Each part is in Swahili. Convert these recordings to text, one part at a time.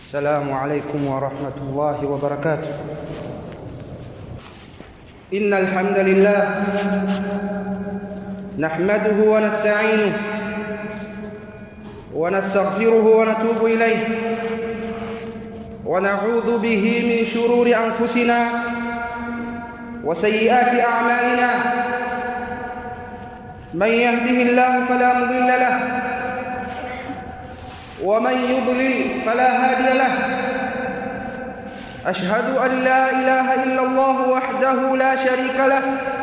السلام عليكم ورحمة الله وبركاته إن الحمد لله نحمده ونستعينه ونستغفره ونتوب إليه ونعوذ به من شرور أنفسنا وسيئات أعمالنا من يهده الله فلا مضل له ومن يضلل فلا هادي له أشهد أن لا إله إلا الله وحده لا شريك له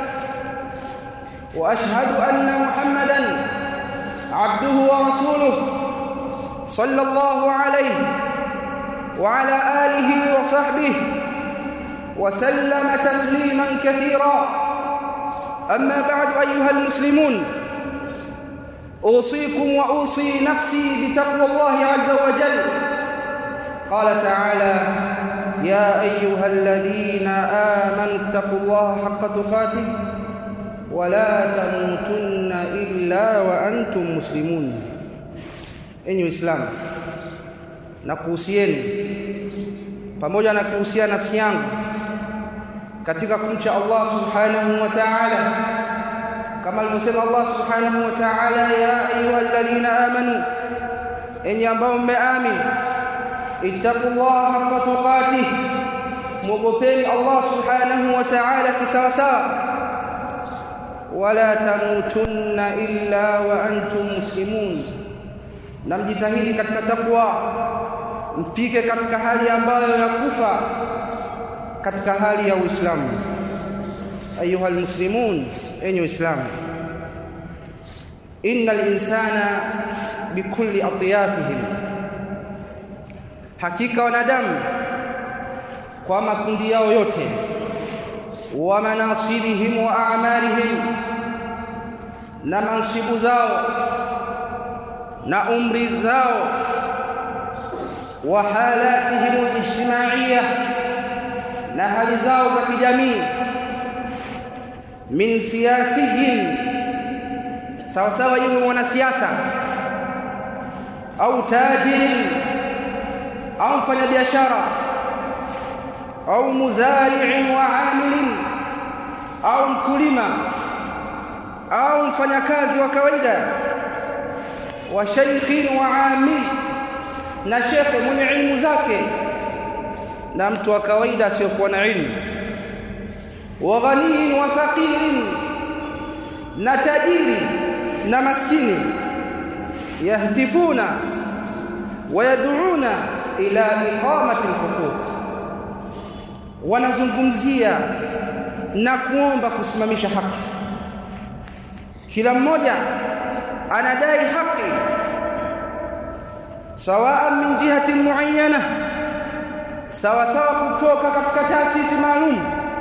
وأشهد أن محمدا عبده ورسوله صلى الله عليه وعلى آله وصحبه وسلم تسليما كثيرا أما بعد أيها المسلمون أوصيكم وأوصي نفسي بتقوى الله عز وجل قال تعالى يا أيها الذين آمنوا اتقوا الله حق تقاته ولا تموتن إلا وأنتم مسلمون enyi Uislamu na kuhusieni pamoja na kuhusia nafsi yangu katika kumcha Allah subhanahu wa ta'ala kama alivyosema Allah subhanahu wa ta'ala ya ayyuhalladhina amanu enyi ambao mmeamini ittaqullaha haqqa tuqatih mwogopeni Allah subhanahu wa ta'ala kisawasawa wala tamutunna illa wa antum muslimun na mjitahidi katika takwa mfike katika hali ambayo ya kufa katika hali ya Uislamu ayuha almuslimun enyi Uislamu innal insana bikulli atyafihim hakika wanadamu kwa makundi yao yote wa manasibihim wa a'malihim na mansibu zao na umri zao wa halatihim alijtimaiya na hali zao za kijamii min siyasiyin sawa sawa yule mwanasiasa au tajirin au mfanyabiashara au muzari'in wa amilin au mkulima au mfanyakazi wa kawaida wa shaykhin wa amil na shekhe mwenye ilmu zake na mtu wa kawaida asiyokuwa na ilmu wa ghaniyin wa faqirin na tajiri na maskini yahtifuna wayad'una ila iqamati alhuquq wanazungumzia na kuomba kusimamisha haki kila mmoja anadai haki sawa min jihati muayyana sawa sawa kutoka katika taasisi maalum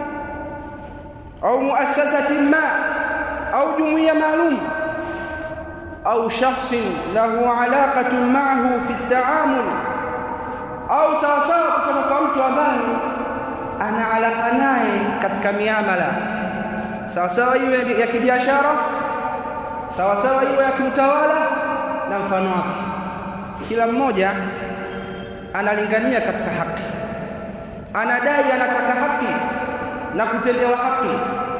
au muassasati ma au jumuiya maalum au shakhsin lahu alaqatun ma'ahu fi at-ta'amul au sawa sawa kutoka kwa mtu ambaye ana alaka naye katika miamala sawa sawa iwe ya kibiashara sawa sawa iwe ya kiutawala na mfano wake kila mmoja analingania katika haki anadai anataka haki na kutendewa haki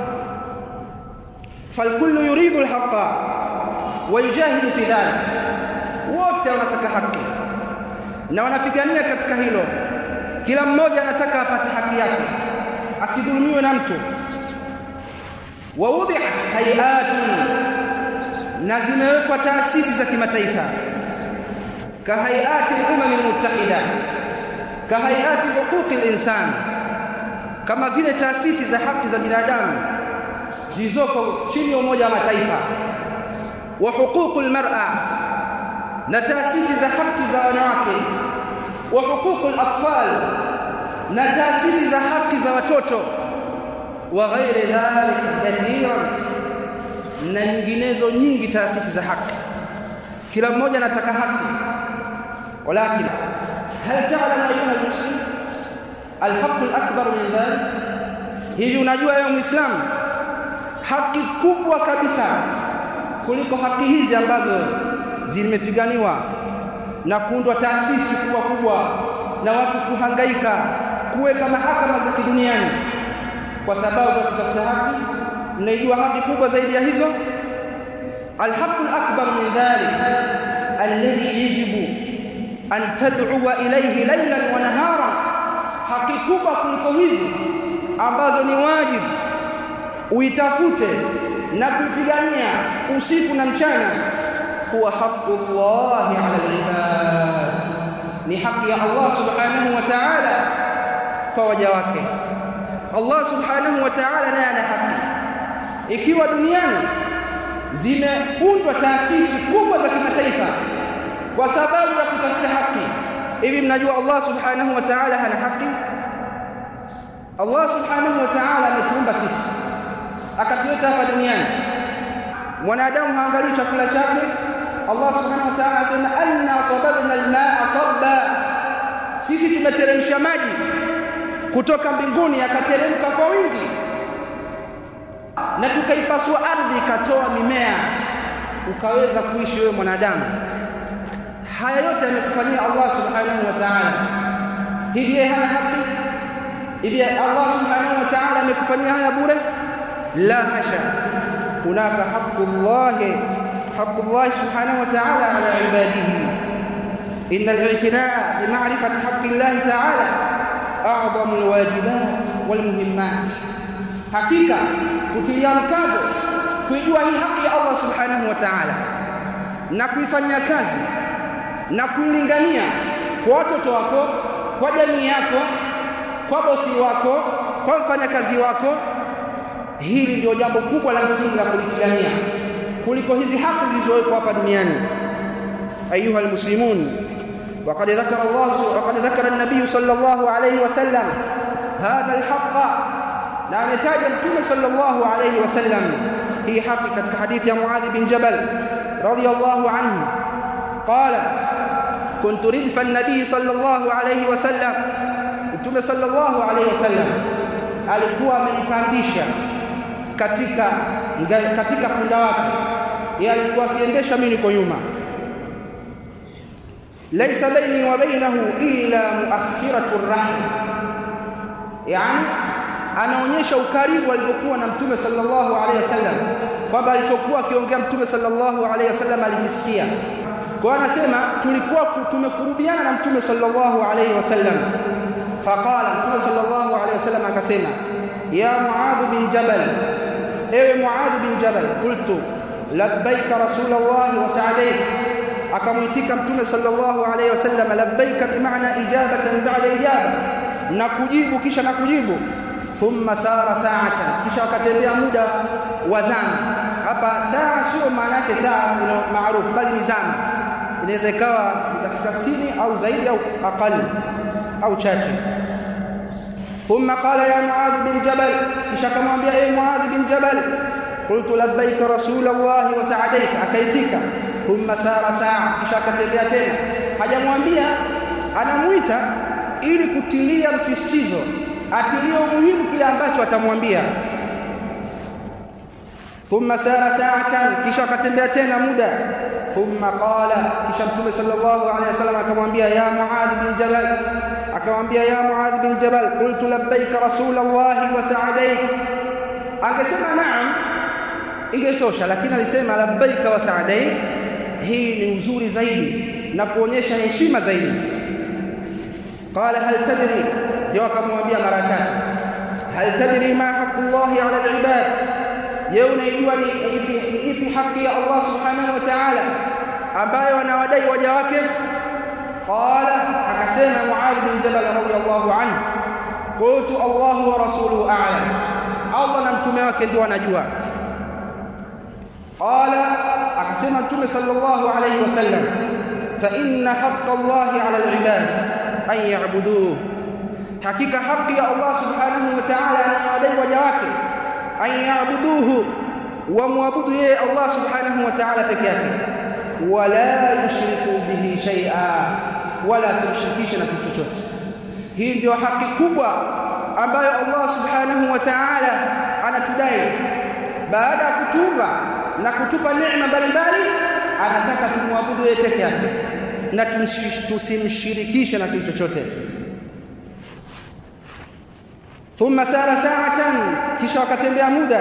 falkullu yuridu alhaqa wa yujahidu fi dhalik wote wanataka haki na wanapigania katika hilo kila mmoja anataka apate haki yake asidhulumiwe na mtu wa wudi'at hay'atun na zimewekwa taasisi za kimataifa kahayati al-umam al-muttahida kahayati huquq al-insan kama vile taasisi za haki za binadamu zilizoko chini ya umoja wa mataifa wa huquq al-mar'a na taasisi za haki za wanawake wa huquq al-atfal na taasisi za haki za watoto wa ghairi dhalika kathiran na nyinginezo nyingi taasisi za haki kila mmoja anataka haki walakin hal ta'lam ayuha almuslim alhaq alakbar min dhalik hivi unajua wewe muislamu haki kubwa kabisa kuliko haki hizi ambazo zimepiganiwa na kuundwa taasisi kubwa kubwa na watu kuhangaika kuweka mahakama za kiduniani kwa sababu ya kutafuta haki mnaijua haki kubwa zaidi ya hizo alhaqu alakbar min dhalik alladhi yajibu an tad'uwa ilayhi laylan wa nahara haki kubwa kuliko hizi ambazo ni wajibu uitafute na kuipigania usiku na mchana huwa haqqullahi ala alibad ni haki ya Allah subhanahu wa ta'ala kwa waja wake Allah subhanahu wa ta'ala naye ana haki ikiwa duniani zimeundwa taasisi kubwa za kimataifa kwa sababu ya kutafuta haki hivi mnajua Allah subhanahu wa ta'ala hana haki Allah subhanahu wa ta'ala ametuumba sisi akatuleta hapa duniani mwanadamu haangalii chakula chake Allah subhanahu wa ta'ala asema anna sababna almaa sabba sisi tumeteremsha maji kutoka mbinguni yakateremka kwa wingi na tukaipasua ardhi ikatoa mimea ukaweza kuishi wewe mwanadamu haya yote amekufanyia Allah subhanahu wa ta'ala hivi yeye hana haki hivi Allah subhanahu wa ta'ala amekufanyia haya bure la hasha hunaka haqqullah haqqullah subhanahu wa ta'ala ala ibadihi إن الاعتناء بمعرفة حق الله تعالى أعظم الواجبات والمهمات hakika kutilia mkazo kuijua hii haki ya Allah subhanahu wa ta'ala na kuifanyia kazi na kuilingania kwa watoto wako kwa jamii yako kwa bosi wako kwa mfanyakazi wako hili ndio jambo kubwa la msingi la kulipigania kuliko hizi haki zilizowekwa hapa duniani ayuha almuslimun وقد ذكر الله وقد ذكر النبي صلى الله عليه وسلم هذا الحق na ametaja mtume sallallahu alayhi wasallam hii haki katika hadithi ya Muadh bin Jabal radiyallahu anhu qala kuntu ridfa an-nabi sallallahu alayhi wasallam mtume sallallahu alayhi wasallam alikuwa amenipandisha katika katika punda wake yeye alikuwa akiendesha mimi niko nyuma laysa baini wa bainahu illa muakhiratu ar-rahl yani anaonyesha ukaribu alipokuwa na mtume sallallahu alaihi wasallam kwamba alichokuwa akiongea mtume sallallahu alaihi wasallam alijisikia kwa anasema tulikuwa tumekurubiana na mtume sallallahu alaihi wasallam faqala mtume sallallahu alaihi wasallam akasema ya muadh bin jabal ewe muadh bin jabal qultu labbaika rasulullah wa sa'alayk akamuitika mtume sallallahu alaihi wasallam labbaika bimaana ijabatan ba'da ijaba na kujibu kisha na kujibu thumma sara sa'atan kisha akatembea muda wa zama hapa saa sio maana yake saa maarufu bali ni zama inaweza ikawa dakika 60 au zaidi au aqali au chache thumma qala ya muadh bin jabal kisha akamwambia ee muadh bin jabal qultu labbaik rasulullah wa sa'adaik akaitika thumma sara saa kisha akatembea tena hajamwambia anamuita ili kutilia msisitizo atilie umuhimu kile ambacho atamwambia thumma sara sa'atan kisha akatembea tena muda thumma qala kisha mtume sallallahu alaihi wasallam akamwambia ya muadh bin jabal akamwambia ya muadh bin jabal qultu labbaik rasulullah wa sa'adaik angesema naam ingetosha lakini alisema labbaik wa sa'adaik hii ni uzuri zaidi na kuonyesha heshima zaidi qala hal tadri ndio akamwambia mara tatu hal tadri ma haqqullahi ala alibad je unaijua ni ipi haki ya Allah subhanahu wa ta'ala ambayo anawadai waja wake qala akasema muadh bin jabal radiyallahu anhu qultu Allah wa rasuluhu a'lam Allah na mtume wake ndio wanajua qala akasema mtume sallallahu alayhi wasallam fa inna haqqa Allah ala alibad an ya'buduhu hakika haki ya Allah subhanahu wa ta'ala anawadai waja wake an ya'buduhu wa muabudu yeye Allah subhanahu wa ta'ala peke yake wala yushriku bihi shay'a wala tumshirikishe na kitu chochote hii ndio haki kubwa ambayo Allah subhanahu wa ta'ala anatudai baada ya kutuba na kutupa neema mbalimbali anataka tumwabudu yeye peke yake na tusimshirikishe na kitu chochote thumma sara sa'atan kisha wakatembea muda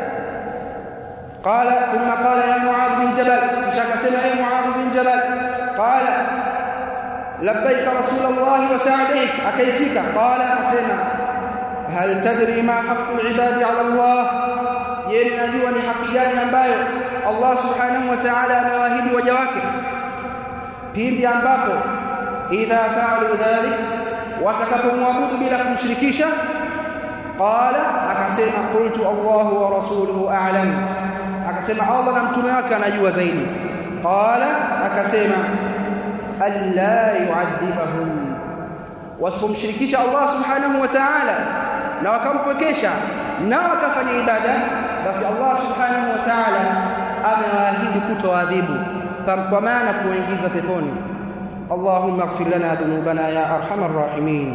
qala thumma qala ya muadh bin jabal kisha akasema ya muadh bin jabal qala labbaik rasulullah wa sa'daik akaitika qala akasema hal tadri ma haqqu ibadi ala allah yeye najua ni haki gani ambayo Allah subhanahu wa ta'ala amewaahidi waja wake pindi ambapo idha fa'alu dhalik watakapomwabudu bila kumshirikisha qala akasema qultu Allahu wa rasuluhu a'lam akasema Allah na mtume wake anajua zaidi qala akasema alla yu'adhibahum wasipomshirikisha Allah subhanahu wa ta'ala na wakampwekesha na wakafanya ibada basi Allah subhanahu wa ta'ala amewaahidi kutoadhibu kwa maana kuingiza peponi اللهم اغفر لنا ذنوبنا يا ارحم الراحمين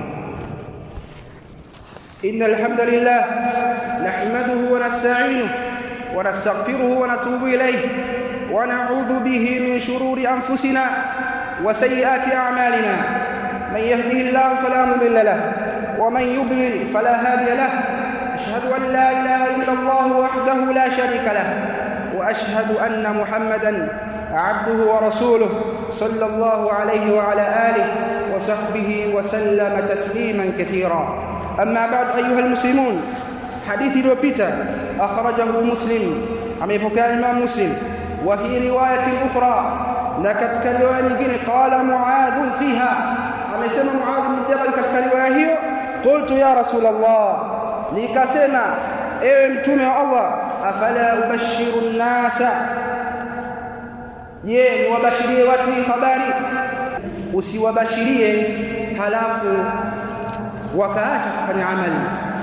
ان الحمد لله نحمده ونستعينه ونستغفره ونتوب اليه ونعوذ به من شرور انفسنا وسيئات اعمالنا من يهده الله فلا مضل له ومن يضلل فلا هادي له اشهد ان لا اله الا الله وحده لا شريك له واشهد ان محمدا عبده ورسوله صلى الله عليه وعلى اله وصحبه وسلم تسليما كثيرا اما بعد ايها المسلمون حديث iliyopita akhrajahu muslim amepokea imam muslim wa fi riwayat ukhra na katika riwaya nyingine qala muadh fiha amesema muadh bin jabal katika riwaya hiyo qultu ya rasul allah nikasema ewe mtume wa allah afala ubashiru nnasa je niwabashirie watu hii habari usiwabashirie halafu wakaacha kufanya amali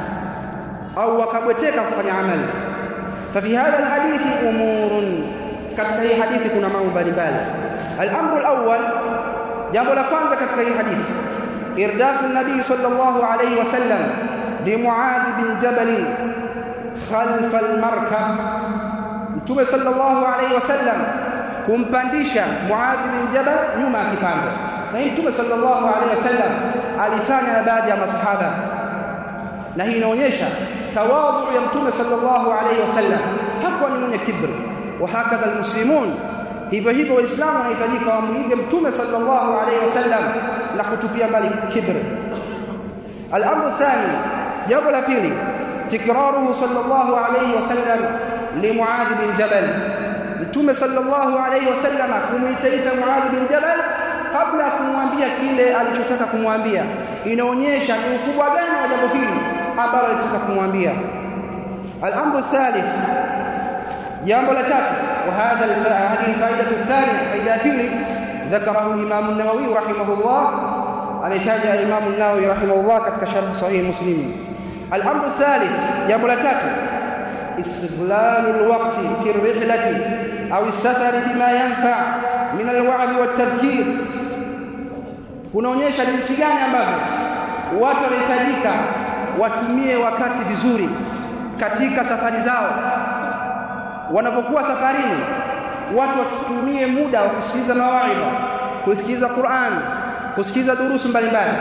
au wakabweteka kufanya amali ففي هذا الحديث امور katika hii hadithi kuna mambo mbalimbali al-amru al-awwal jambo la kwanza katika hii hadithi irdafu nabii sallallahu alayhi wasallam li muadh bin jabal khalfa al-markab mtume sallallahu alayhi wasallam kumpandisha muadh bin jabal nyuma ya kipando na hii mtume sallallahu alayhi wasallam alifanya na baadhi ya masahaba na hii inaonyesha tawadhu ya mtume sallallahu alayhi wasallam hakuwa ni mwenye kibri wa hakadha almuslimun hivyo hivyo waislamu wanahitajika wamuige mtume sallallahu alayhi wasallam na kutupia mbali kibri al-amru thani jambo la pili tikraruhu sallallahu alayhi wasallam li muadh bin jabal mtume sallallahu alayhi wasallam kumuitaita muadh bin jabal kabla ya kumwambia kile alichotaka kumwambia inaonyesha ni ukubwa gani wa jambo hili ambalo alitaka kumwambia al-amru thalith jambo la tatu wa hadha hadhihi faida thania faida pili ذكره الامام النووي رحمه الله ametaja الامام النووي رحمه الله katika sharh sahih muslim الامر الثالث jambo la tatu استغلال الوقت في الرحله او السفر بما ينفع من الوعظ والتذكير kunaonyesha jinsi gani ambavyo watu wanahitajika watumie wakati vizuri katika safari zao wanapokuwa safarini watu watumie muda wa kusikiliza mawaidha kusikiliza Qur'an kusikiliza durusu mbalimbali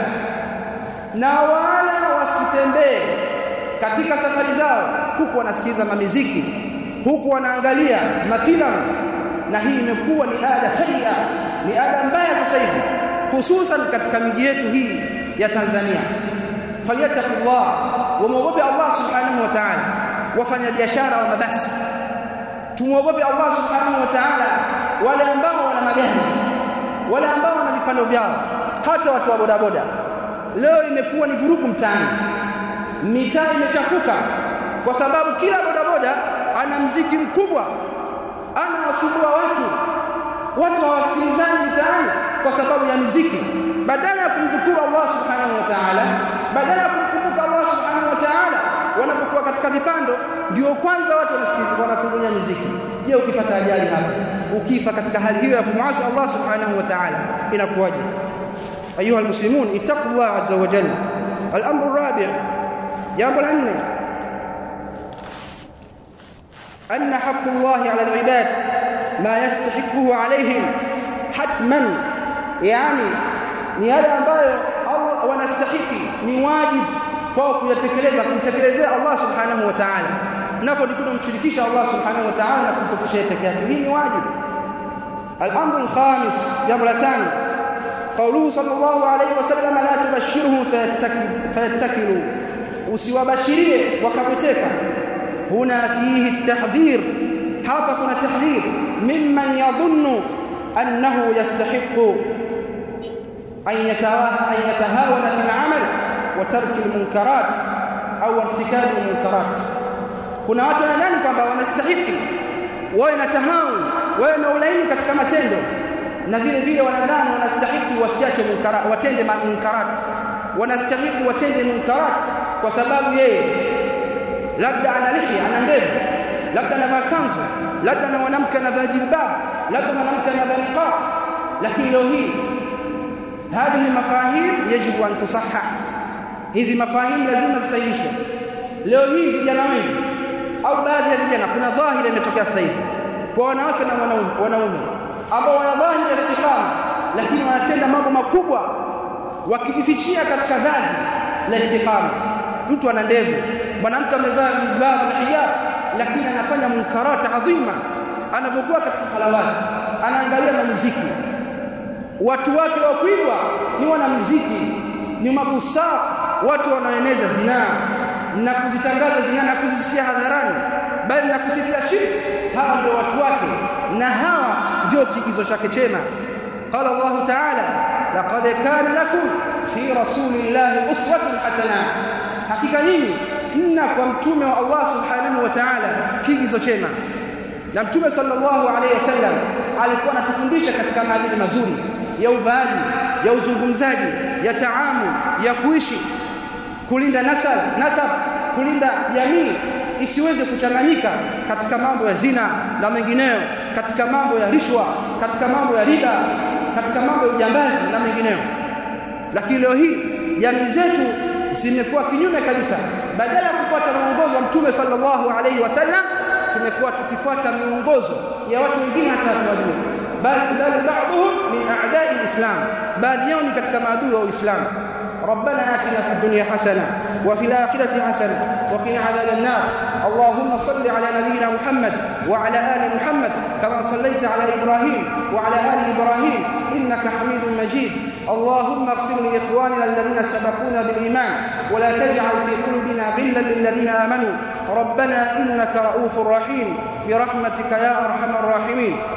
na wala wasitembee katika safari zao huku wanasikiliza mamiziki huku wanaangalia mafilamu na hii imekuwa ni ada sayya ni ada mbaya sasa hivi hususan katika miji yetu hii ya Tanzania falyattaqullah wamwogope Allah subhanahu wa ta'ala wafanya biashara wa mabasi tumwogope Allah subhanahu wa ta'ala wale ambao wana magari wale ambao wana vipando vyao hata watu wa bodaboda leo imekuwa ni vurugu mtaani mitaa imechafuka kwa sababu kila bodaboda ana mziki mkubwa ana wasumbua watu watu hawasikilizani mtaani kwa sababu ya miziki badala ya kumdhukuru Allah subhanahu wa ta'ala badala ya kumkumbuka Allah subhanahu wa ta'ala wanapokuwa katika vipando ndio kwanza watu wanasikiliza wanafungulia muziki je ukipata ajali hapa ukifa katika hali hiyo ya kumwasi Allah subhanahu wa ta'ala inakuwaje ayuha almuslimun ittaqullah azza wa jalla al-amru rabi' jambo la nne أن حق الله على العباد ما يستحقه عليهم حتما يعني ni yale ambayo Allah wanastahiki ni wajibu kwao kuyatekeleza kumtekelezea Allah subhanahu wa ta'ala napo ni kumshirikisha Allah subhanahu wa ta'ala na kumpokesha yeye peke yake hii ni wajibu الامر الخامس jambo la tano قوله صلى الله عليه وسلم لا تبشرهم فيتكلوا usiwabashirie wakapoteka huna fihi tahdhir hapa kuna tahdhir mimman yadhunnu annahu yastahiqu an yatawaha an yatahawana fil amal wa tarki al munkarat au irtikab al munkarat kuna watu wanadhani kwamba wanastahiki wawe na tahawun wawe na ulaini katika matendo na vile vile wanadhani wanastahiki wasiache munkarat watende munkarat wanastahiki watende munkarat kwa sababu yeye labda ana lihya ana ndevu labda anavaa kanzu labda na mwanamke anavaa jilbab labda mwanamke anavaa niqab lakini leo hii هذه المفاهيم يجب ان تصحح hizi mafahimu lazima zisahihishwe leo hii vijana wengi au baadhi ya vijana kuna dhahiri imetokea sasa hivi kwa wanawake na wanaume wanaume ambao wana dhahiri istiqama lakini wanatenda mambo makubwa wakijifichia katika vazi la istiqama mtu ana ndevu mwanamke amevaa vibao na hijab lakini anafanya munkarata adhima anapokuwa katika halawati anaangalia na muziki watu wake wa kuigwa ni wanamuziki ni mafusaa watu wanaoeneza zinaa na kuzitangaza zinaa na kuzisifia hadharani bali na kusifia shirki hawa ndio watu wake na hawa ndio kiigizo chake chema qala Allah ta'ala laqad kana lakum fi rasulillahi uswatun hasana hakika nyinyi mna kwa mtume wa Allah subhanahu wa ta'ala kiigizo chema na mtume sallallahu alayhi wasallam alikuwa anatufundisha katika maadili mazuri ya uvaaji ya uzungumzaji ya taamu ya kuishi kulinda nasab nasab kulinda jamii isiweze kuchanganyika katika mambo ya zina na mengineyo katika mambo ya rishwa katika mambo ya riba katika mambo ya ujambazi na mengineyo lakini leo hii jamii zetu zimekuwa kinyume kabisa badala ya kufuata mwongozo wa mtume sallallahu alaihi wasallam tumekuwa tukifuata miongozo ya watu wengine hata hatuwajua bali bali baadhum min a'da'i al-islam baadhi yao ni katika maadui wa uislamu ربنا آتنا في الدنيا حسنة وفي الآخرة حسنة وقنا عذاب النار اللهم صل على نبينا محمد وعلى آل محمد كما صليت على إبراهيم وعلى آل إبراهيم إنك حميد مجيد اللهم اغفر لإخواننا الذين سبقونا بالإيمان ولا تجعل في قلوبنا غلا للذين آمنوا ربنا إنك رؤوف رحيم برحمتك يا أرحم الراحمين